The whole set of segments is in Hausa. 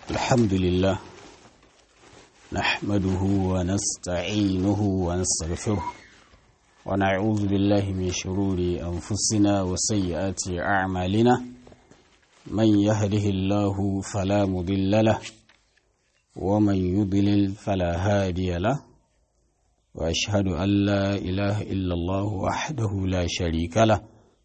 الحمد لله نحمده ونستعينه ونستغفره ونعوذ بالله من شرور أنفسنا وسيئات أعمالنا من يهده الله فلا مضل له ومن يضلل فلا هادي له وأشهد أن لا إله إلا الله وحده لا شريك له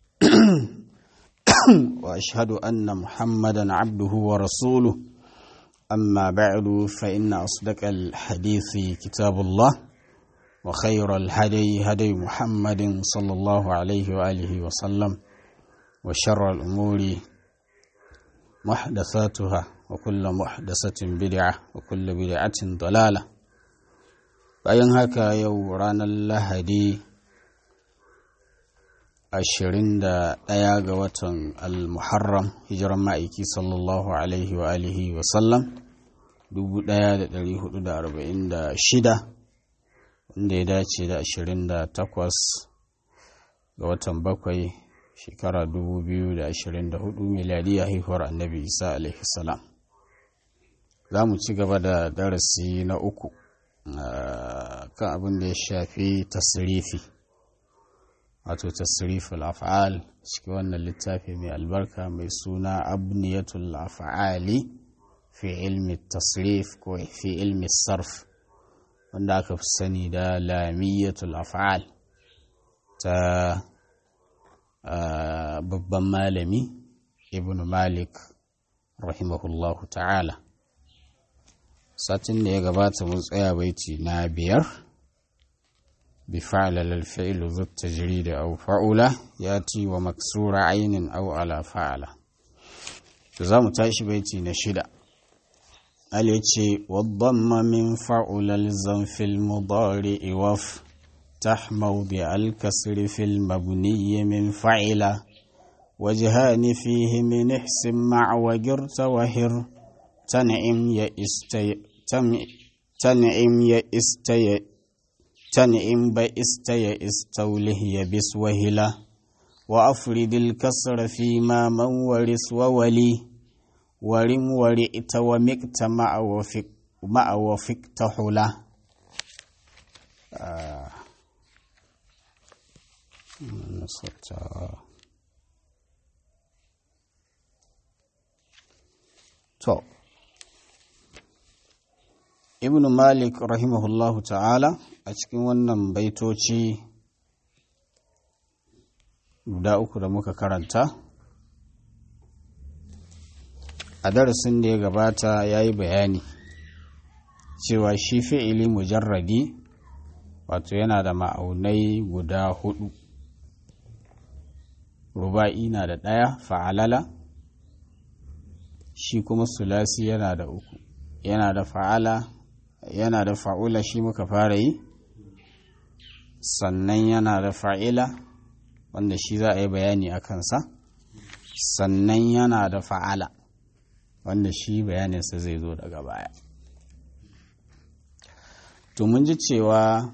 وأشهد أن محمدا عبده ورسوله أما بعد فإن أصدق الحديث كتاب الله وخير الهدي هدي محمد صلى الله عليه وآله وسلم وشر الأمور محدثاتها وكل محدثة بدعة وكل بدعة ضلالة bayan haka yau ranar lahadi 21 ga watan al-muharram hijiran ma'aiki sallallahu alaihi wa alihi wa sallam 1446 wanda ya dace da 28 ga watan bakwai shekara 2024 miliyariya haihuwar annabi isa alaihi salam za mu ci gaba da darasi na uku kan abin da ya shafi tasirifi wato tasiriful af'al cikin wannan littafi mai albarka mai suna abniyatul af'ali fi ilmi tasrif ko fi ilmi sarf wanda aka fi sani da lamiyatul af'al ta babban malami ibn malik rahimahullahu ta'ala satin da ya gabata mun tsaya baiti na biyar بفعل الفعل ذو التجريد أو فعل ياتي ومكسور عين أو على فعل تزام تاشي بيتي نشدا اليتي والضم من فعل الزم في المضارع وف تح موضع الكسر في المبني من فعل وجهان فيه من احسن مع وجرت وهر تنعم يئستي تنعم يئستي تنعم بئست يئستوله يبس وهلا وأفرد الكسر فيما من ورث وولي ورم ورئت ومكت مع وفك مع وفكت حلا آه. تو ibn malik rahimahullahu ta'ala a cikin wannan baitoci guda uku da muka karanta a darasin da ya gabata ya yi bayani cewa shi fi'ili mujarradi wato yana da ma'aunai guda hudu ruba'i na da ɗaya fa'alala shi kuma sulasi yana da uku yana da fa'ala yana da fa'ula shi muka fara yi sannan yana da fa'ila wanda shi za a yi bayani a kansa sannan yana da fa'ala wanda shi bayaninsa zai zo daga baya to mun ji cewa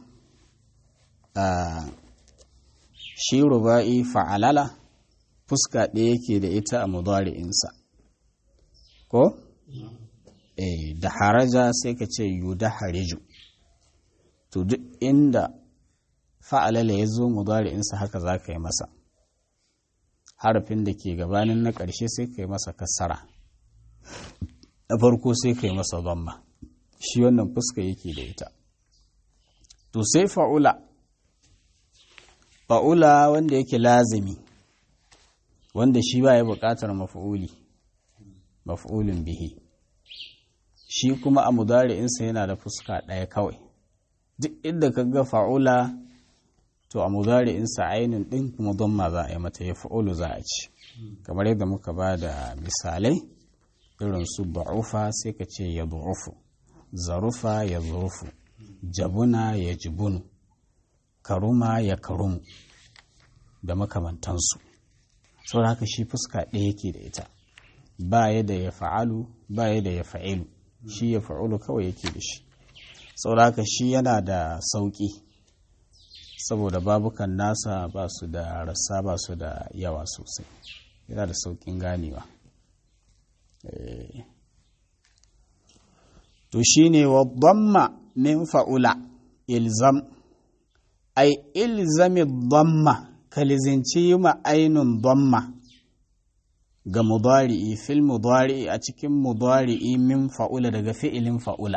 shi ruba'i fa'alala fuska ɗaya yake da ita a mudari'insa ko? eh da haraja sai ka ce yu da hariju to duk inda fa'alala ya zo mudari'insa haka za ka yi masa harafin da ke gabanin na ƙarshe sai ka yi masa kasara na farko sai ka yi masa zamma shi wannan fuska yake da ita to sai fa'ula fa'ula wanda yake lazimi wanda shi ba ya buƙatar mafa'uli mafa'ulin bihi shi kuma a mudari'insa yana da fuska ɗaya kawai duk inda ka ga fa'ula to a mudari'insa ainihin ɗin kuma ma za a yi mata ya fa'ulu za a ci kamar yadda muka ba da misalai irin su ba'ufa sai ka ce ya bu'ufu zarufa ya zurufu jabuna ya jibunu karuma ya karumu da makamantansu saboda haka shi fuska ɗaya yake da ita ba ya da ya fa'alu ba ya da ya fa'ilu shi ya fa'ulu kawai yake da shi sauraka shi yana da sauƙi saboda babukan nasa ba su da rasa ba su da yawa sosai yana da sauƙin ganewa to shine wa dhamma min fa'ula ilzam ai ilzami dhamma kalizinci yi ma ainun dhamma ga mudari'i fil mudari'i a cikin mudari'i min fa'ula daga fi'ilin fa'ula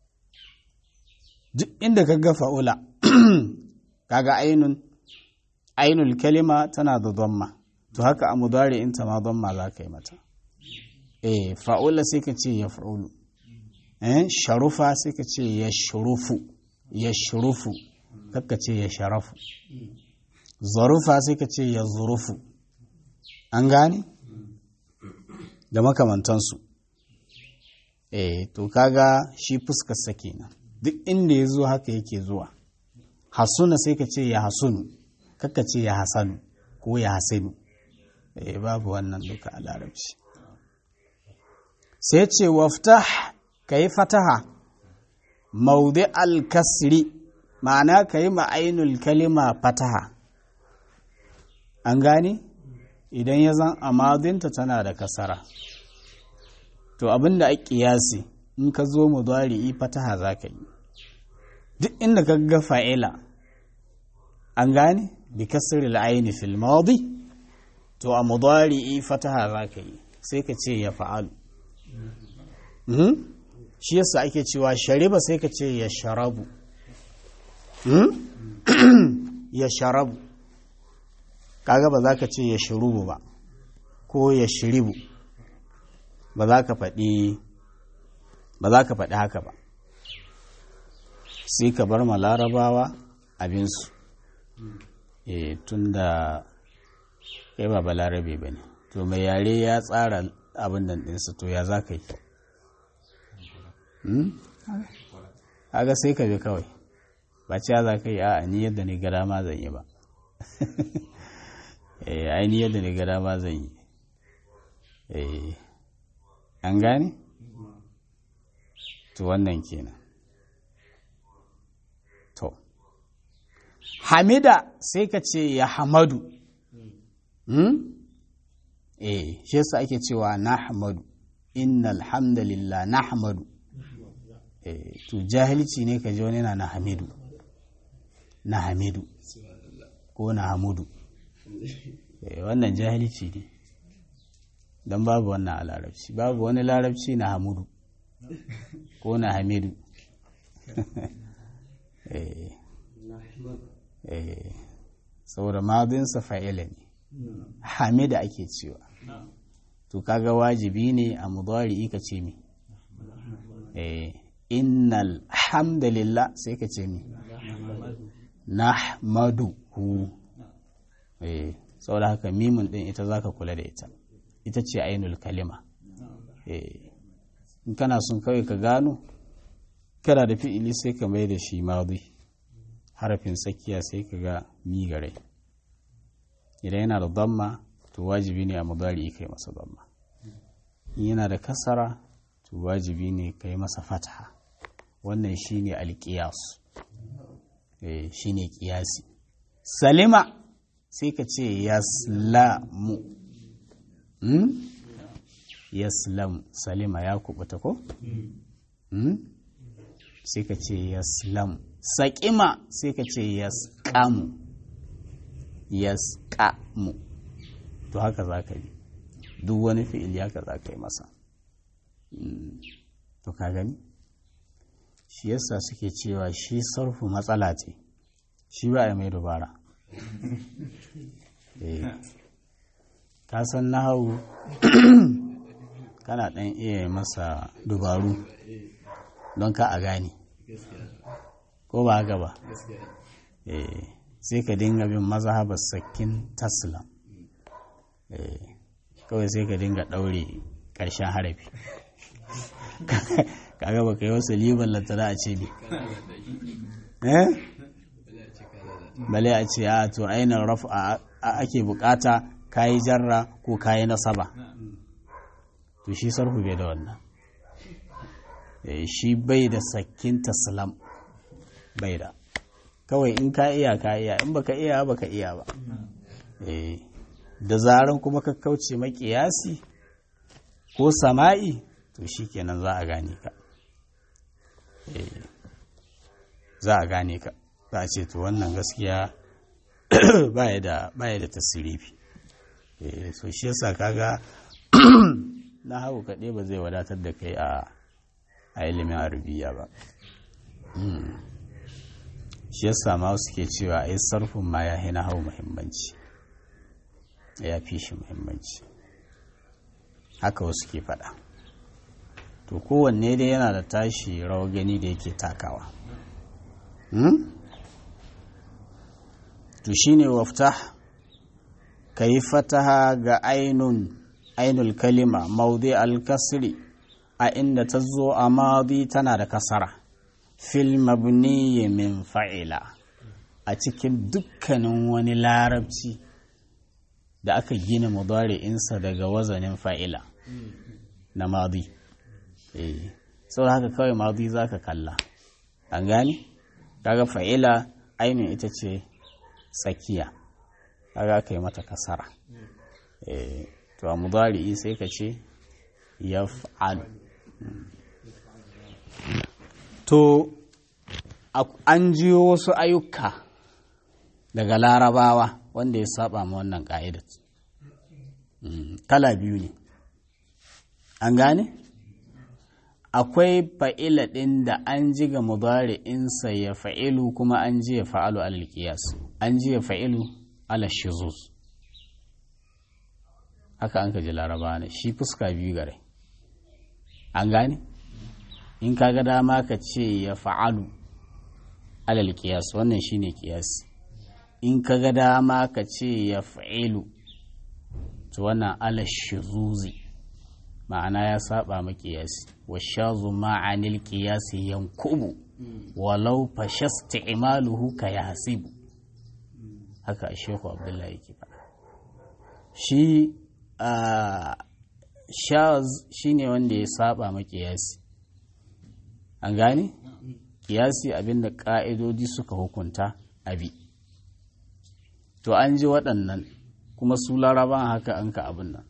duk inda ka ga fa'ula kaga ainun ainul kalima tana da dhamma to haka a mudari'in ta ma dhamma za ka yi mata eh fa'ula sai ka ce ya fa'ulu eh sharufa sai ka ce ya shurufu ya shurufu kakka ce ya sharafu zarufa sai ka ce ya zurufu an gane da makamantansu eh to kaga shi fuskarsa kenan duk inda ya zo haka yake zuwa hasuna sai ka ce ya hasunu kakka ce ya hasanu ko ya hasinu eh babu wannan duka a larabci sai ce waftah ka yi fataha maudi alkasri ma'ana ka yi ma'ainul kalima fataha an gane idan ya zan amadinta tana da kasara to abinda a kiyasi in ka zo mu i fataha za ka yi duk inda ka ga fa'ila an gane bi kasri al'aini fil madi to a mudari'i fataha za ka yi sai ka ce ya fa'alu shi yasa ake cewa shariba sai ka ce ya sharabu ya sharabu kaga ba za ka ce ya shirubu ba ko ya shiribu ba za ka faɗi ba za ka faɗi haka ba sai ka bar ma larabawa abinsu e tun da kai ba balarabe ba ne to mai yare ya tsara abin nan ɗinsa to ya za ka yi kaga sai ka bi kawai ba ciya za ka yi a ni yadda ni gada ma zan yi ba eh ai ni yadda ni gada ma zan yi eh an gane to wannan kenan to hamida sai ka ce ya hamadu eh shi yasa ake cewa na hamadu innal hamdalillah na hamadu to jahilci ne ka ji wani na na hamidu na hamidu ko na hamudu wannan jahilci ne don babu wannan a larabci babu wani larabci na hamudu ko na hamidu saboda madinsa fa'ila ne hamida ake cewa to kaga wajibi ne a mudari ka ce mi eh innal hamdalillah sai ka ce mi nahmaduhu eh saboda haka mimun din ita zaka kula da ita ita ce ainul kalima eh in kana son kawai ka gano kana da fi'ili sai ka mai da shi madi harafin tsakiya sai ka ga mi gare idan yana da damma to wajibi ne a mudari kai masa damma in yana da kasara to wajibi ne kai masa fataha wannan shine alƙiyas eh shine ƙiyasi salima sai ka ce yaslamu hmm? yaslam salima ya kubuta ko hmm? sai ka ce yaslam saƙima sai ka ce yaskamu yaskamu to haka za ka yi duk wani fi'ili haka za ka yi masa to ka gani shi yasa suke cewa shi sarfu matsala ce shi ba a mai dubara ka san nahawu kana ɗan iya masa dubaru don ka a gane ko ba haka ba sai ka dinga bin mazhabar sakin taslam kawai sai ka dinga ɗaure ƙarshen harafi kaga ba ka yi wasu liban lantana a ce bi bale a ce a to ainihin rafu ake bukata kayi jarra ko kayi nasaba to shi sarfu bai da wannan shi bai da sakin taslam bai da kawai in ka iya ka iya in baka iya baka iya ba da zaran kuma ka kauce makiyasi ko sama'i to shi kenan za a gane ka za a gane ka za a ce to wannan gaskiya baya da baya da tasirifi so shi yasa kaga na hau kaɗai ba zai wadatar da kai a ilimin arabiya ba shi yasa ma suke cewa ai sarfin ma ya hina hau muhimmanci ya fi shi muhimmanci haka wasu ke faɗa to kowanne dai yana da tashi rawar gani da yake takawa to shine wafta ka yi fataha ga ainun ainul kalima maudi al-kasri a inda ta zo a madi tana da kasara fil mabniyi min fa'ila a cikin dukkanin wani larabci da aka gina mudari'insa daga wazanin fa'ila na madi sau haka kawai madi za ka kalla an gani kaga fa'ila ainihin ita ce tsakiya kaga ka yi mata kasara to a mudari'i sai ka ce ya fa'alu to an jiyo wasu ayyuka daga larabawa wanda ya saba ma wannan ƙa'idat kala biyu ne an gane akwai fa'ila ɗin da an ji ga mudari'insa ya fa'ilu kuma an ji ya fa'alu alal qiyas an ji ya fa'ilu ala shizuz haka an ka ji laraba ne shi fuska biyu gare an gane in ka ga dama ka ce ya fa'alu alal qiyas wannan shine qiyas in ka ga dama ka ce ya fa'ilu to wannan ala shizuzi ma'ana ya saba ma qiyasi wa shazu ma'anil qiyasi yankubu walau fashasta imaluhu ka yahsibu haka shehu abdullahi yake faɗa shi shaz shine wanda ya saba ma qiyasi an gane qiyasi abinda ka'idodi suka hukunta abi to an ji waɗannan kuma su laraban haka an ka abin nan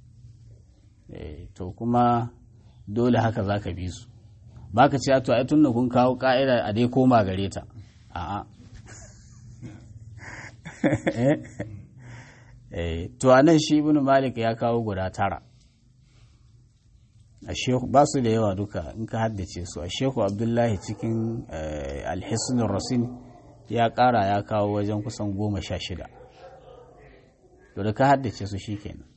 to kuma dole haka za ka bi su ba ka ce to ai tun da kun kawo ka'ida a dai koma gare ta a'a to a nan shi ibn malik ya kawo guda tara ba su da yawa duka in ka haddace su a shehu abdullahi cikin alhisnin rasin ya kara ya kawo wajen kusan goma sha shida to da ka haddace su shi kenan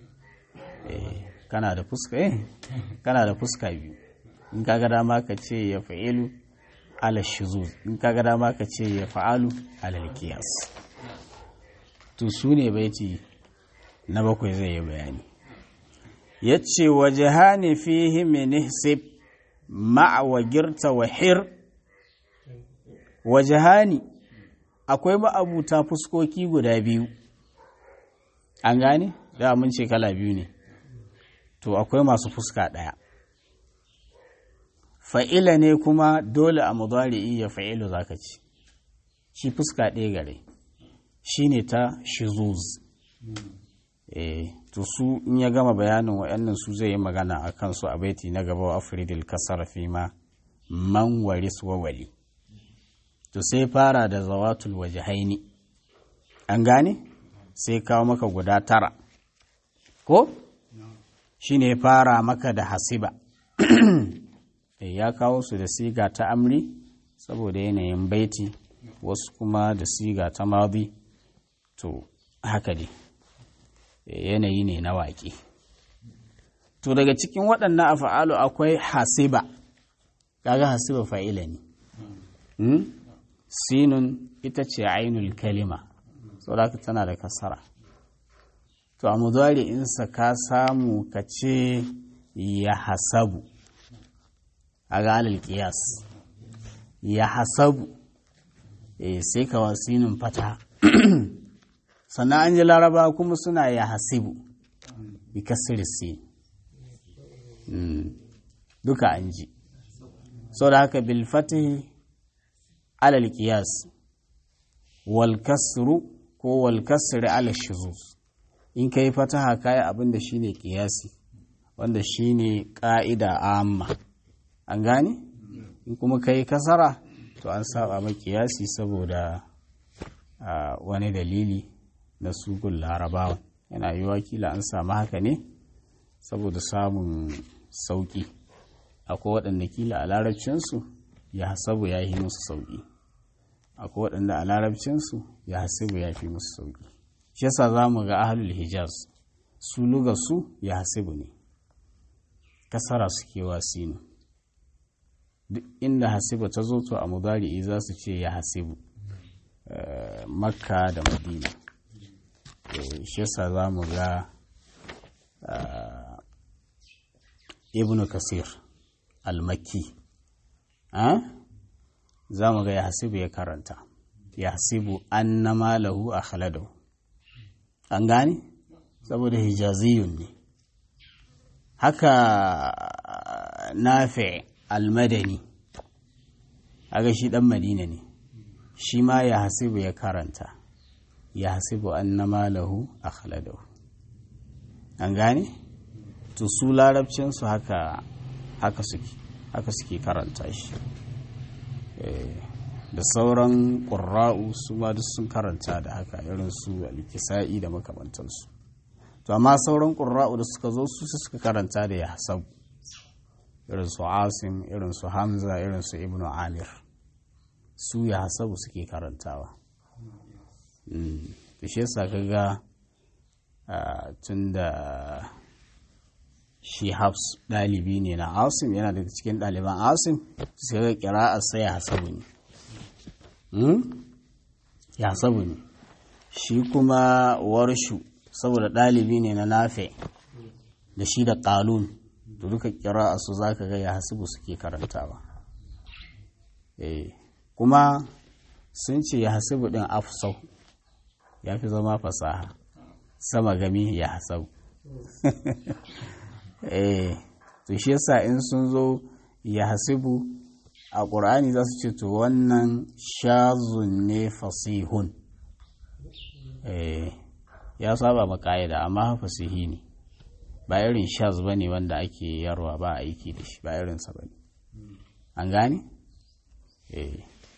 kana da fuska eh kana da fuska biyu in kaga dama ka ce ya fa'ilu ala shuzuz in kaga dama ka ce ya fa'alu ala qiyas to su ne baiti na bakwai zai yi bayani yace wajhani fihi min ihsib ma'a wa girta wa hir wajhani akwai ma'abuta fuskoki guda biyu an gane da mun ce kala biyu ne to akwai masu fuska ɗaya fa'ila ne kuma dole a mudari'i ya fa'ilu zaka ci shi fuska ɗaya gare shi ne ta shizuz eh to su in ya gama bayanin wa'annan su zai yi magana a kansu a baiti na gaba wa afridil kasar fi ma man waris wa wali to sai fara da zawatul haini an gane sai kawo maka guda tara ko shi ne fara maka da hasiba ya kawo su da siga ta amri saboda yanayin baiti wasu kuma da siga ta madi to haka ne yanayi ne na waƙe to daga cikin waɗannan afa'alu akwai hasiba kaga hasiba fa'ila ne sinun ita ce ainul kalima saboda tana da kasara to a mudari'insa ka samu ka ce ya hasabu a galil kiyas ya hasabu e, sai ka wasinin fata sannan an ji laraba kuma suna ya hasibu bi kasirisi duka an ji sau da haka bilfati alal kiyas wal kasru ko wal kasri ala shuzuz in ka yi fataha kayi abin da shine kiyasi wanda shine ka'ida amma an gane in kuma kai kasara to an saba ma kiyasi saboda wani dalili na sugun larabawan yana yi wakila an samu haka ne saboda samun sauƙi akwai waɗanda kila a larabcinsu ya hasabu ya yi musu sauƙi akwai waɗanda a larabcinsu ya hasibu ya fi musu sauƙi shi yasa za mu ga ahalul hijaz su luga su ya hasibu ne kasara suke wasinu duk inda hasibu ta zo to a mudari'i za su ce ya hasibu makka da madina shi yasa za mu ga ibn kasir al-makki za mu ga ya hasibu ya karanta ya hasibu annama lahu a khaladahu an gane saboda hijaziyun ne haka nafi al-madani aga shi dan madina ne shi ma ya hasibu ya karanta ya hasibu annama lahu a khaladahu an gane to su larabcinsu haka haka suke haka suke karanta shi da sauran ƙurra'u su ma duk sun karanta da haka irin su alkisa'i da makamantansu to amma sauran ƙurra'u da suka zo su suka karanta da ya hasabu irin su asim irin su hamza irin su ibnu amir su ya hasabu suke karantawa da shi yasa kaga tun da shi hafs ɗalibi ne na asim yana daga cikin ɗaliban asim sai ga kira'ar sai ya hasabu ne ya hasabu ne shi kuma warshu saboda ɗalibi ne na nafe da shi da ƙalun da duka kira'ar su za ka ga ya hasabu suke karantawa kuma sun ce ya hasabu ɗin afsau ya fi zama fasaha sama gami ya hasabu eh to shi yasa in sun zo ya hasibu a ƙur'ani za su ce to wannan shazun ne fasihun eh ya saba ma ƙa'ida amma fasihi ne ba irin shaz ba ne wanda ake yarwa ba aiki da shi ba irinsa ba ne an gane? eh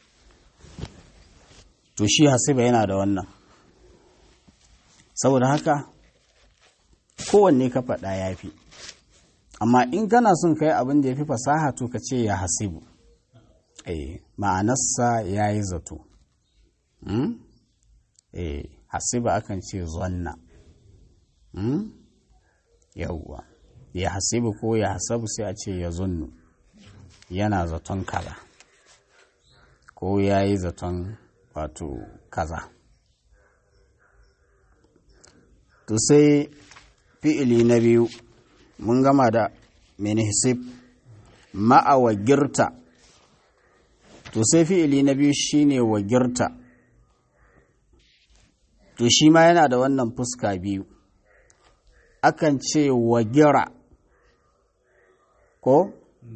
to shi hasiba yana da wannan saboda haka kowanne ka faɗa ya fi amma in kana son kai abin da ya fi fasaha to ka ce ya hasibu eh ma'anarsa ya yi zato eh hasiba akan ce zonna yauwa ya hasibu ko ya hasabu sai a ce ya zunnu yana zaton kaza ko ya yi zaton wato kaza to sai fi'ili na biyu mun gama da mene hisib ma'a wagirta to sai fi'ili na biyu shine wagirta to shi ma yana da wannan fuska biyu akan ce wagira ko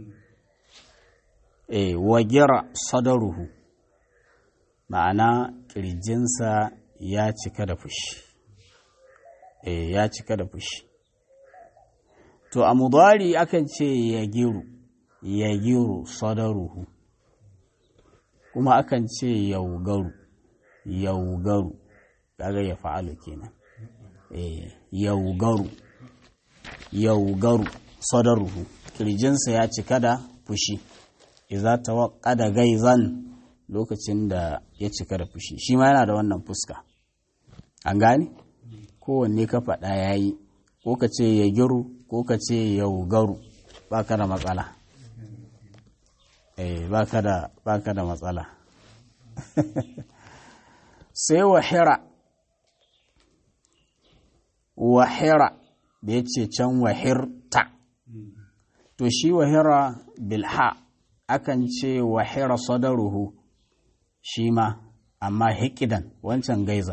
e wagira sadaruhu ma'ana ƙirjinsa ya cika da fushi e ya cika da fushi to a mudari akan ce ya giru ya giru sadaruhu kuma akan ce yaugaru yaugaru kaga ya fa'alu kenan eh yaugaru yaugaru sadaruhu kirjinsa ya cika da fushi idza tawaqqada gaizan lokacin da ya cika da fushi shi ma yana da wannan fuska an gane kowanne ka faɗa yayi ko ka ce ya giru ko ka ce yaugaru ba ka da matsala eh ba ka da ba ka da matsala sai wahira wahira da ya ce can wahirta to shi wahira bilha akan ce wahira sadaruhu shi ma amma hikidan wancan gaizan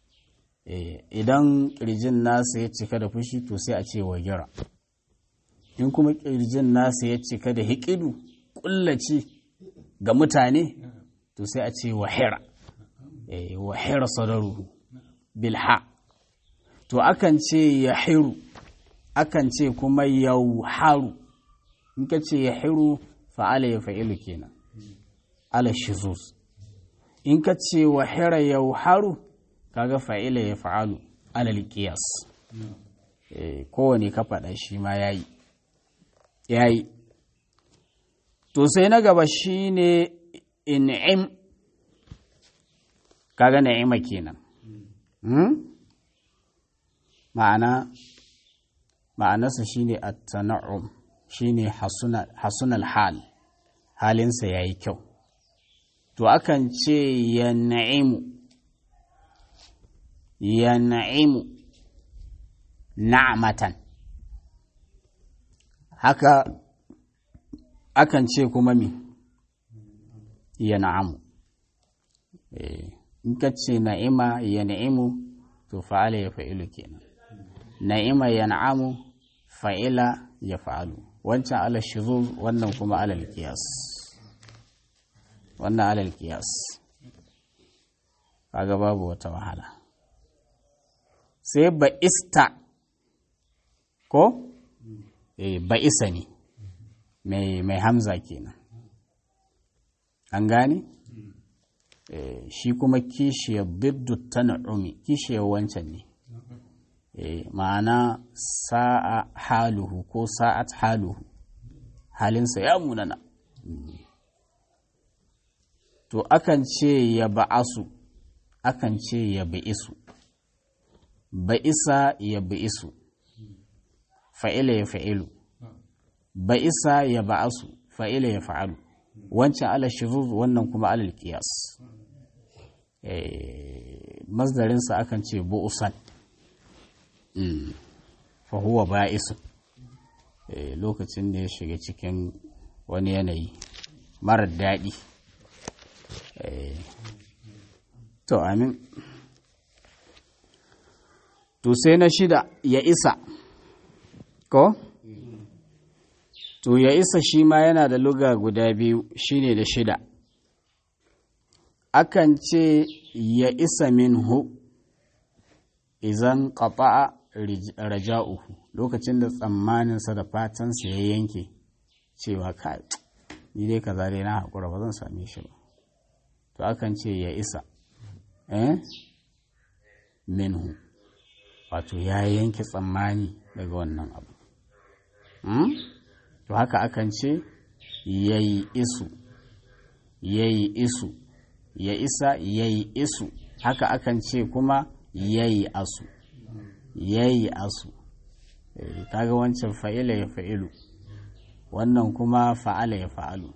idan ƙirjin nasa ya cika da fushi to sai a ce wagira in kuma ƙirjin nasa ya cika da hikidu ƙullaci ga mutane to sai a ce wahira wahira sadaruhu bilha to akan ce ya hiru akan ce kuma yauharu in ka ce ya hiru fa'ala ya fa'ilu kenan ala shizuz in ka ce wa hira yau haru kaga fa'ila ya fa'alu alal qiyas kowane ka faɗa shi ma yayi yayi to sai na gaba shine in'im kaga na'ima kenan ma'ana ma'anarsa shine at-tana'um shine hasunal hal halinsa yayi kyau to akan ce ya na'imu ya na'imu na'matan haka akan ce kuma mi ya na'amu in ka ce na'ima ya na'imu to fa'ala ya fa'ilu kenan na'ima ya na'amu fa'ila ya fa'alu wancan ala shizuz wannan kuma alal qiyas wannan alal qiyas kaga babu wata wahala sai ba'ista ko eh ba'isa ne mai mai hamza kenan an gane eh shi kuma kishiyar biddu tan'umi kishiyar wancan ne ma'ana sa'a haluhu ko sa'at haluhu halinsa ya munana to akan ce ya ba'asu akan ce ya ba'isu ba'isa ya ba'isu fa'ila ya fa'ilu ba'isa ya ba'asu fa'ila ya fa'alu wancan ala shirur wannan kuma alal qiyas masdarinsa akan ce bu'usan fahuwa ba'isu lokacin da ya shiga cikin wani yanayi marar daɗi to amin to sai na shida ya isa ko to ya isa shi ma yana da luga guda biyu shine da shida akan ce ya isa minhu izan ƙafa'a raja'uhu lokacin da tsammaninsa da fatansa ya yanke cewa kai ni dai kaza dai na haƙura ba zan same shi ba to akan ce ya isa eh minhu wato ya yanke tsammani daga wannan abu to haka akan ce ya yi isu ya yi isu ya isa ya yi isu haka akan ce kuma ya yi asu ya yi asu kaga wancan fa'ila ya fa'ilu wannan kuma fa'ala ya fa'alu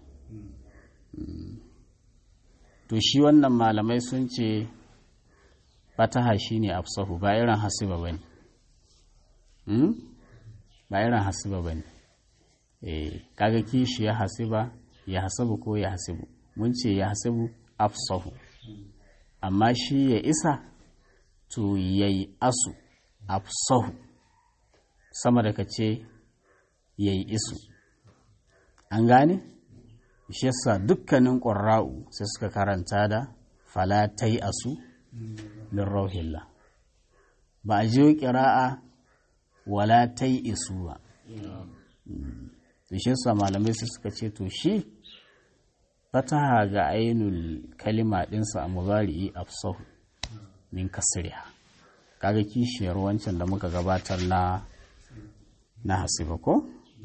to shi wannan malamai sun ce fataha shi ne afsahu ba irin hasiba ba ne ba irin hasiba ba ne kaga kishi ya hasiba ya hasabu ko ya hasibu mun ce ya hasibu afsahu amma shi ya isa to yayi asu afsahu sama da ka ce yayi isu an gane shi yasa dukkanin ƙurra'u sai suka karanta da falatai asu min rauhillah ba a jiyo ƙira'a wala tai isu ba to shi yasa malamai sai suka ce to shi fataha ga ainul kalima ɗinsa a muzari'i afsahu min kasriha kaga kishiyar wancan da muka gabatar na na hasiba ko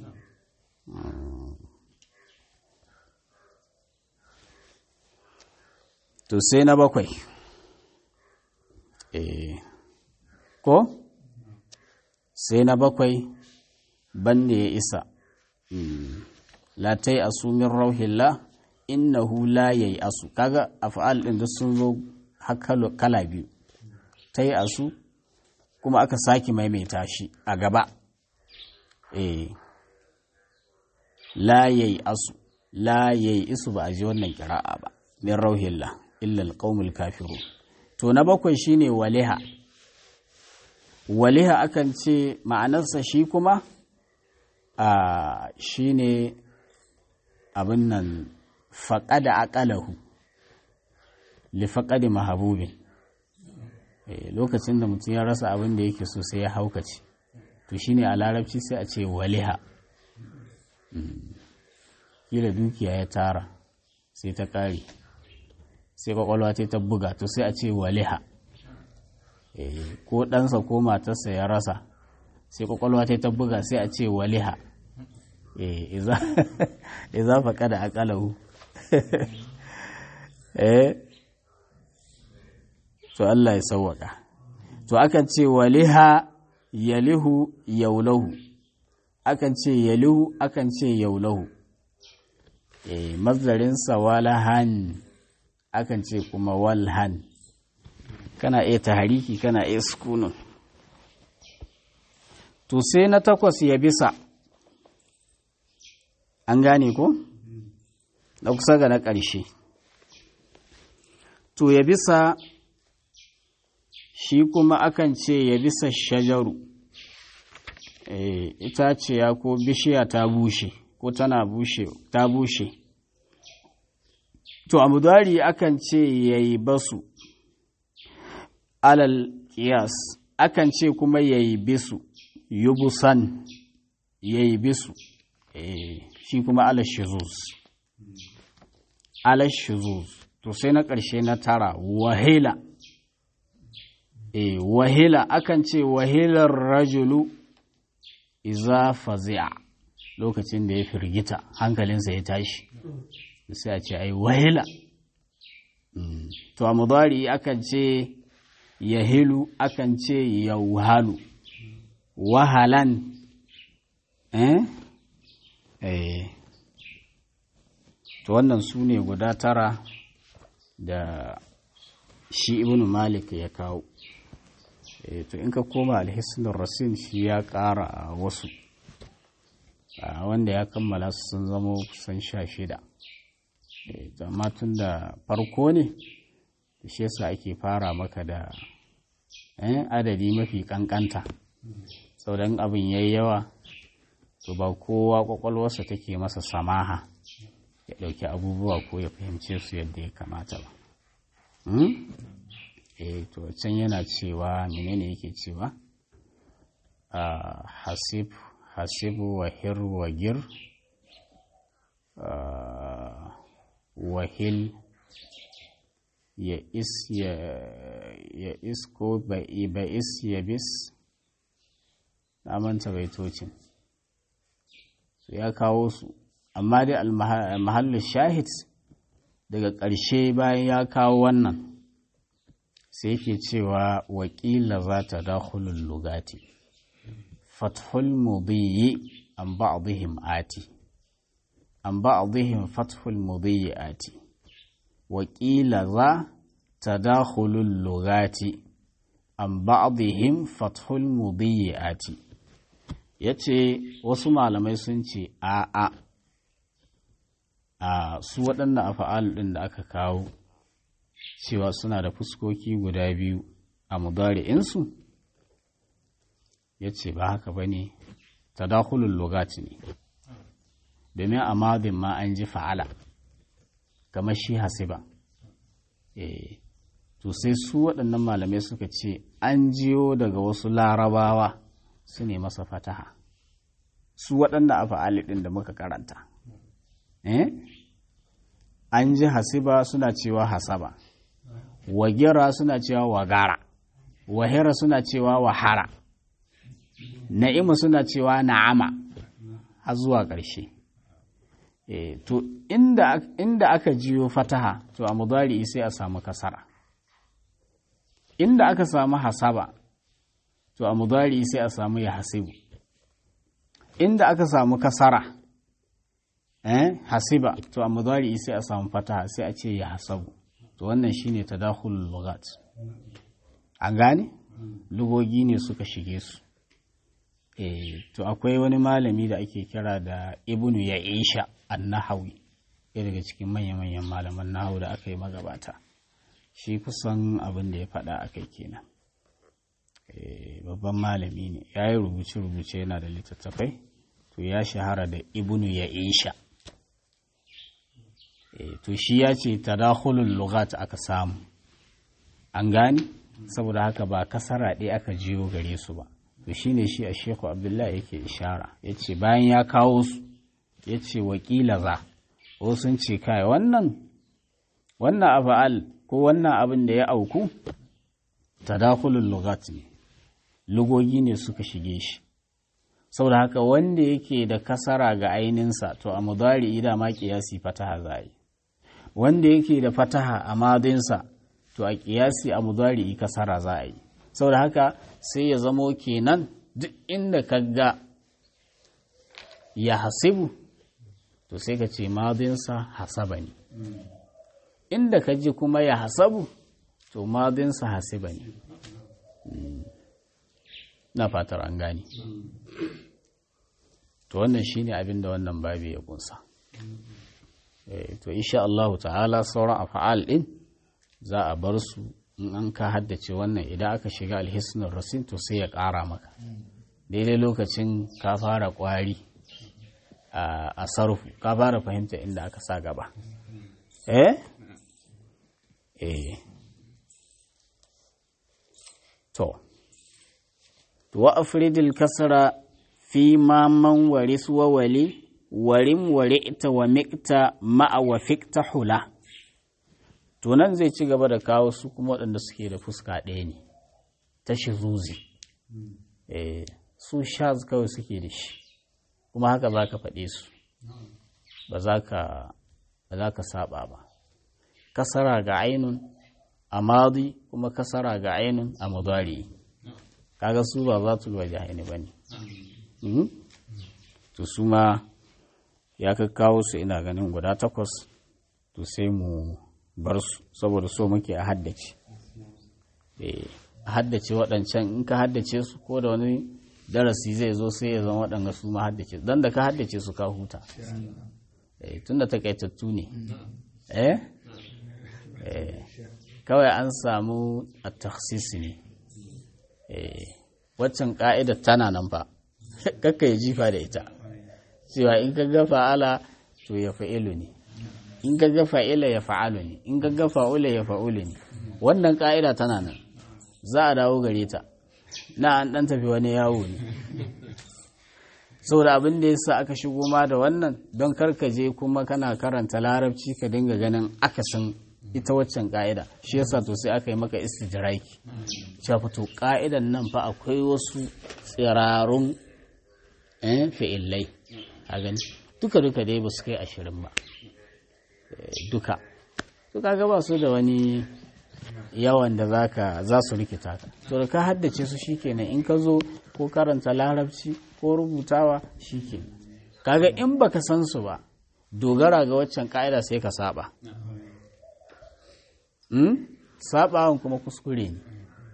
to sai na bakwai eh ko sai na bakwai banne ya isa la tai asu min rauhillah innahu la yayi asu kaga af'al din duk sun zo kala biyu tai asu kuma aka saki maimaita shi a gaba eh la yayi asu la yayi isu ba a ji wannan kira'a ba min rauhillah illa alqaumul kafiru to na bakwai shine waliha waliha akan ce ma'anarsa shi kuma a shine abin nan faƙada aƙalahu li faƙadi mahabubin lokacin da mutum ya rasa abin da yake so sai ya haukace to shine a larabci sai a ce waliha kila dukiya ya tara sai ta ƙare sai kwakwalwa ta ta buga to sai a ce waliha ko ɗansa ko matarsa ya rasa sai kwakwalwa ta ta buga sai a ce waliha iza faƙa da aƙalahu to Allah ya sauwaka to akan ce waliha yalihu yaulahu akan ce yalihu akan ce yaulahu eh mazdarinsa walahan akan ce kuma walhan kana iya tahariki kana iya sukunun to sai na takwas ya bisa an gane ko na kusa ga na ƙarshe to ya bisa shi kuma akan ce ya bisa shajaru itaciya ko bishiya ta bushe ko tana bushe ta bushe to a mudari akan ce ya yi basu alal kiyas akan ce kuma ya yi bisu yubusan ya yi bisu shi kuma alal shizuz alal shizuz to sai na ƙarshe na tara wahila e wahila akan ce wahilar rajulu iza fazi'a lokacin da ya firgita hankalinsa ya tashi sai a ce ai wahila to a mudari akan ce yahilu akan ce yauhalu wahalan eh eh to wannan su ne guda tara da shi ibn malik ya kawo to in ka koma alhisnul rasin shi ya ƙara a wasu wanda ya kammala su sun zama kusan sha shida amma tun da farko ne shi yasa ake fara maka da adadi mafi kankanta sau dan abin ya yi yawa to ba kowa kwakwalwarsa take masa samaha ya ɗauki abubuwa ko ya fahimce su yadda ya kamata ba eh to can yana cewa menene yake cewa hasib hasibu wa hir wa gir wahil ya is ya ya is ko ba is ya bis na manta baitocin ya kawo su amma dai al shahid daga ƙarshe bayan ya kawo wannan sai yake cewa wakila za ta dakhulul lugati fathul mudiyyi an ba'dihim ati an ba'dihim fathul mudiyyi ati wakila za ta dakhulul lugati an ba'dihim fathul mudiyyi ati yace wasu malamai sun ce a a a su waɗannan afa'al ɗin da aka kawo cewa suna da fuskoki guda biyu a mudari'insu ya ce ba haka ba ne tadakulun logaci ne domin a madin ma an ji fa'ala kamar shi hasiba e to sai su waɗannan malamai suka ce an jiyo daga wasu larabawa su ne masa fataha su waɗanda a fa'ali ɗin da muka karanta an ji hasiba suna cewa hasaba wagira suna cewa wagara wahira suna cewa wahara na'ima suna cewa na'ama har zuwa ƙarshe e, to inda, inda aka jiyo fataha to a mudari sai a samu kasara inda aka samu hasaba to a mudari sai a samu ya hasibu inda aka samu kasara eh hasiba to a mudari sai a samu fataha sai a ce ya hasabu to wannan shine tadakhulul lughat an gane lugogi ne suka shige su eh to akwai wani malami da ake kira da ibnu ya'isha an-nahawi ɗaya daga cikin manya-manyan malaman nahawu da aka yi magabata shi kusan abin da ya faɗa akai kenan babban malami ne ya yi rubuce-rubuce yana da littattafai to ya shahara da ibnu ya'isha to shi ya ce tadakhulul lughat aka samu an gani saboda haka ba kasara ɗaya aka jiyo gare su ba to shine shi a sheku abdullahi yake ishara ya ce bayan ya kawo su ya ce wakila za ko sun ce kai wannan wannan afa'al ko wannan abin da ya auku tadakhulul lughat ne lugogi ne suka shige shi saboda haka wanda yake da kasara ga aininsa to a mudari da ma kiyasi fataha za yi wanda yake da fataha a madinsa to a kiyasi a mudari kasara za a yi saboda haka sai ya zamo kenan duk inda ka ga ya hasibu to sai ka ce madinsa hasaba ne inda ka ji kuma ya hasabu to madinsa hasiba ne na fatar an gane to wannan shine abin da wannan babi ya kunsa to insha Allah ta'ala sauran afa'al din za a bar su in an ka haddace wannan idan aka shiga alhisnul rasin to sai ya ƙara maka daidai lokacin ka fara ƙwari a sarfu ka fara fahimta inda aka sa gaba eh eh to wa afridil kasra fi ma man waris wa wali warim wari'ta wa miqta ma'a wa fiqta hula to nan zai ci gaba da kawo su kuma waɗanda suke da fuska ɗaya ne ta shizuzi eh su shaz kawai suke da shi kuma haka za ka faɗe su ba za ka saba ba kasara ga ainun a madi kuma kasara ga ainun a mudari kaga su ba za su waje haini ba ne to su ma ya kawo su ina ganin guda takwas to sai mu bar su saboda so muke a haddace a haddace waɗancan in ka haddace su ko da wani darasi zai zo sai ya zama waɗanga su ma haddace don da ka haddace su ka huta tun da takaitattu ne eh kawai an samu a taksisi ne waccan ka'ida tana nan fa kakka ya jifa da ita cewa in ka ga fa'ala to ya fa'ilu ne in ka ga fa'ila ya fa'alu ne in ka ga fa'ula ya fa'ulu ne wannan ka'ida tana nan za a dawo gare ta na an ɗan tafi wani yawo ne saboda abin da yasa aka shigo ma da wannan don je kuma kana karanta larabci ka dinga ganin akasin ita waccan ka'ida shi yasa to sai aka yi maka istijraki cewa fito ka'idan nan fa akwai wasu tsirarun eh fi'illai a gani duka duka dai ba su kai ashirin ba duka to kaga ba su da wani yawan da zaka za su rikita ka to da ka haddace su shikenan in ka zo ko karanta larabci ko rubutawa shikenan kaga in baka san su ba dogara ga waccan ka'ida sai ka saba hmm? sabawan kuma kuskure ne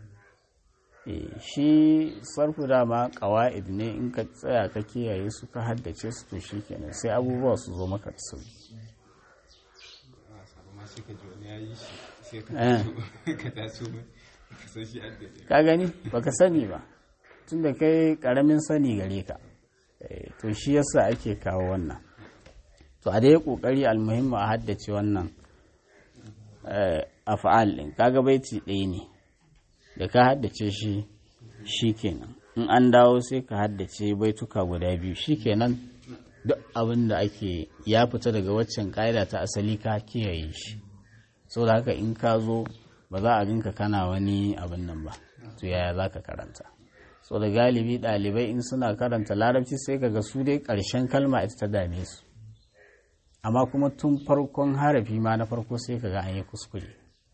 shi sarfu dama kawa'id ne in ka tsaya ka kiyaye su ka haddace su to shikenan sai abubuwa su zo maka da sauki ka gani baka sani ba tunda kai karamin sani gare ka to shi yasa ake kawo wannan to a dai kokari almuhimmu a haddace wannan af'al din kaga baiti ɗaya ne da ka haddace shi shikenan in an dawo sai ka haddace baituka guda biyu shikenan duk abin da ake ya fita daga waccan ƙa'ida ta asali ka kiyaye shi so da haka in ka zo ba za a ginka kana wani abin nan ba to yaya za ka karanta so da galibi ɗalibai in suna karanta larabci sai kaga su dai ƙarshen kalma ita ta dame su amma kuma tun farkon harafi ma na farko sai kaga an yi kuskure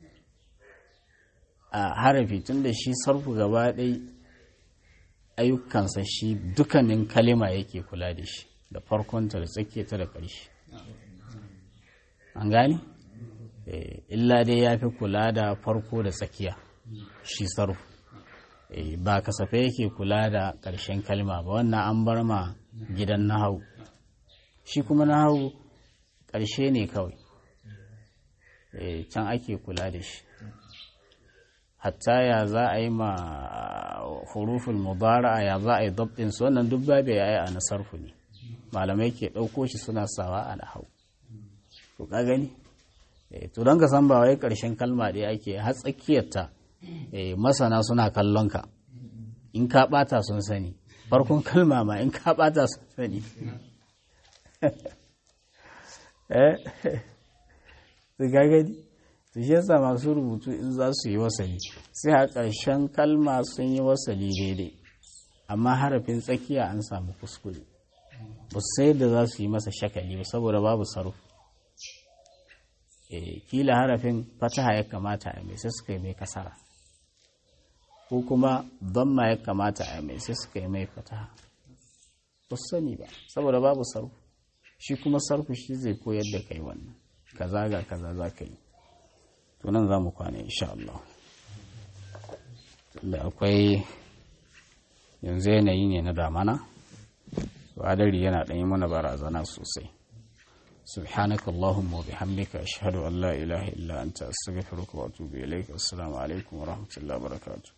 a harafi tun da shi sarfu gaba ɗai ayyukansa shi dukkanin kalima yake kula da shi da farkonta da tsakiyarta da ƙarshe an gani? illa dai ya fi kula da farko da tsakiya shi sarfu ba kasafe yake kula da ƙarshen kalma ba wannan an bar ma gidan nahau shi kuma nahau ƙarshe ne kawai can ake kula da shi hatta ya za a yi ma hurufin mubara'a ya za a yi dabtin su wannan duk babu ya yi a nasarfu ne malamai ke ɗauko shi suna sawa a nahau to ka gani to don ka san ba wai ƙarshen kalma ɗaya ake har tsakiyarta masana suna kallon ka in ka ɓata sun sani farkon kalma ma in ka ɓata sun sani eh su gagadi su shi yasa masu rubutu in za su yi wasali sai a ƙarshen kalma sun yi wasali daidai amma harafin tsakiya an samu kuskure ba sai da za su yi masa shakali ba saboda babu sarfu kila harafin fataha ya kamata a mai sai suka yi mai kasara ko kuma damma ya kamata a mai sai suka yi mai fataha ba su sani ba saboda babu sarfu shi kuma sarfu shi zai koyar da kai wannan kaza ga kaza za ka yi to nan za mu kwana insha Allah da akwai yanzu yanayi ne na damana adari yana ɗanyi mana barazana sosai سبحانك اللهم وبحمدك أشهد أن لا إله إلا أنت أستغفرك وأتوب إليك السلام عليكم ورحمة الله وبركاته